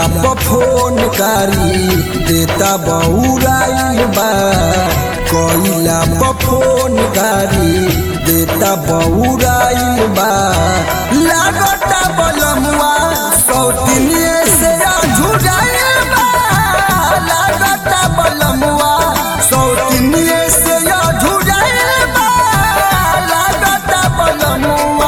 पर फोन कारी देता बउराइल बा कइला पर फोन कारी देता बउराइल बा लागता बलमुआ सौतिनिए से झुराइल बा लागता बलमुआ सौतिनिए से झुराइल बा लागता बलमुआ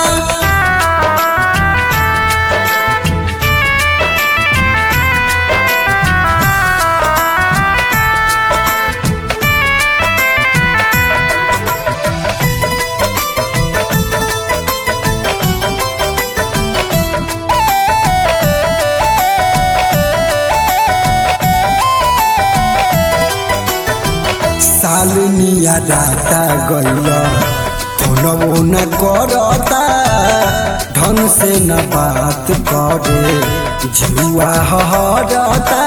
सालनिया राता गइल फोनवो न करता ढंग से न बात करे जुआ हरता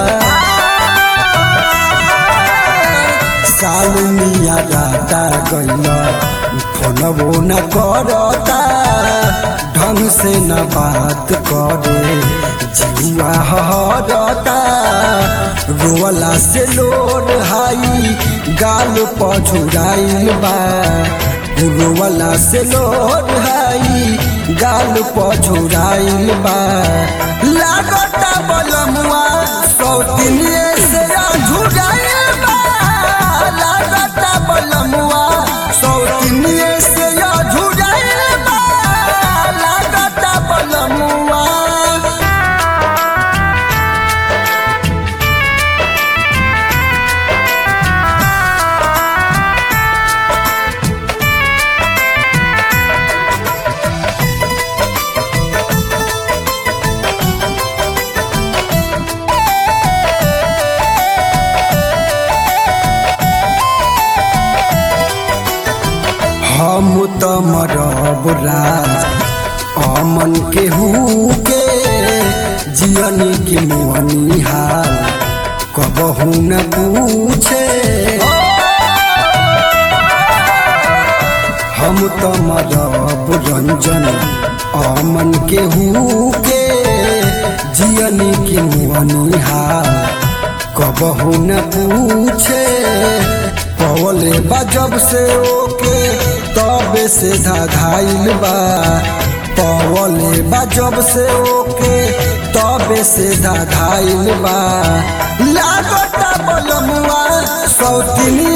सालनिया राता गइल फोनवो न करता ढंग से न बात करे जुआ हरता रोवला से लोड हाई गाल पछुराइल बा रोवला से लोड हाई गाल पछुराइल बा लागता बलमुआ सौतिनिए से झुराइल बा लागता बलमुआ सौतिनिए से झुराइल बा लागता बलमुआ हम त मरब राज अमन के के जियनी के मोहनी हाल कबहू न पूछे हम त मरब रंजन अमन के के जियनी के मोहनी हाल कबहू न पूछे पवले बा जब से ओके तबे से धाधाइल बा पवले बा जब से ओके तबे से धाधाइल बा लागता बलमुआ सौतिनी